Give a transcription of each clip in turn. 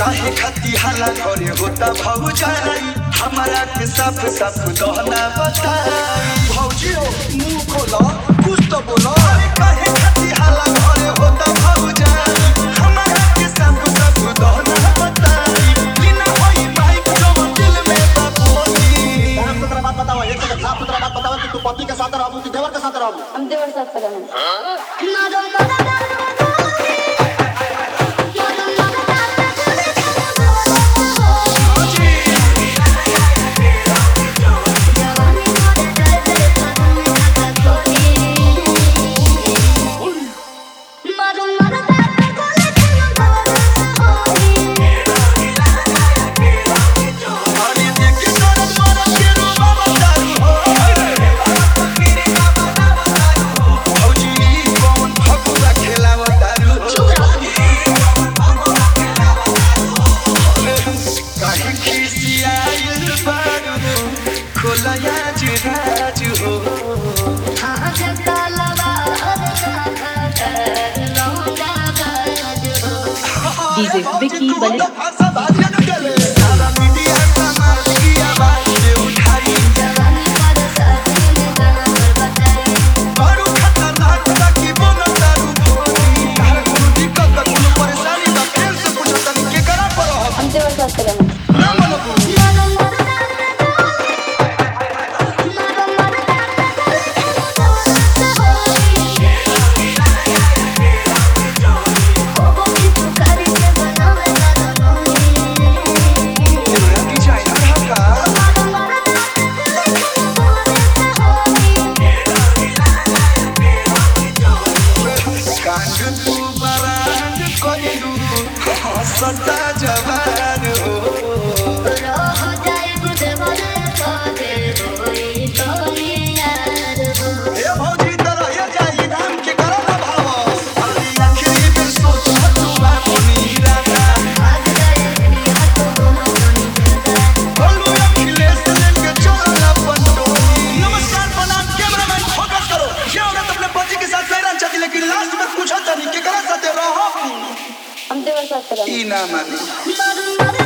काहे खती हाला करे होता भौजाई हमारा के साफ साफ दहना बताई भौजी हो मुंह खोलो कुछ तो बोलो अरे काहे खती हाला करे होता भौजाई हमारा के साफ साफ दहना बताई बिना होई माइक जो दिल में बाबूनी साफ सुथरा बात बताओ एक सेकंड साफ सुथरा बात बताओ कि तू पति के साथ रहबू कि देवर के साथ रहबू हम देवर साथ करेंगे अरे देख के तोरा मरद के रूपा बताई हो भौजी कौन फगुआ खेलावतारू काहे खिसियाइल बारू खोलया जुराजु हो डीजे विकी बलि भाषा भाषा न गले सारा मीडिया समाज की आवाज से उठाई बारू खतरनाक बाकी बोलो तारू भोली हर कोनो दिक्कत बा कोनो परेशानी बा फेर से पूछो तनी के करा पर हो हम देवर साथ करेंगे ना मनो डिजाइनर हका कांड तू बरांड कोइलू हंसता जवान हो ए भौजी तरह ये जाई नाम के करो ना भाव अरे आखिरी में सोच तू बानी राजा बोलू अखिलेश लेके चल अपन टोली नमस्कार प्रणाम कैमरामैन फोकस करो ये औरत अपने पति के साथ फैरन चाहती लेकिन लास्ट में पूछा तनी के करा साथे रहो हम देवर साथ करेंगे ई ना मानी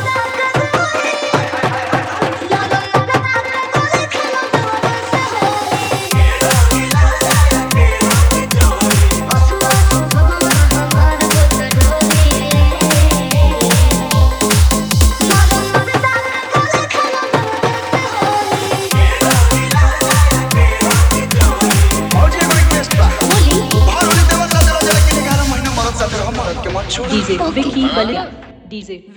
भौजी एगो रिक्वेस्ट बा बाहर होने देवर साथे रह जाए कि 11 महीना मरद साथे हम मरद के मत छोड़ डीजे विकी बलि डीजे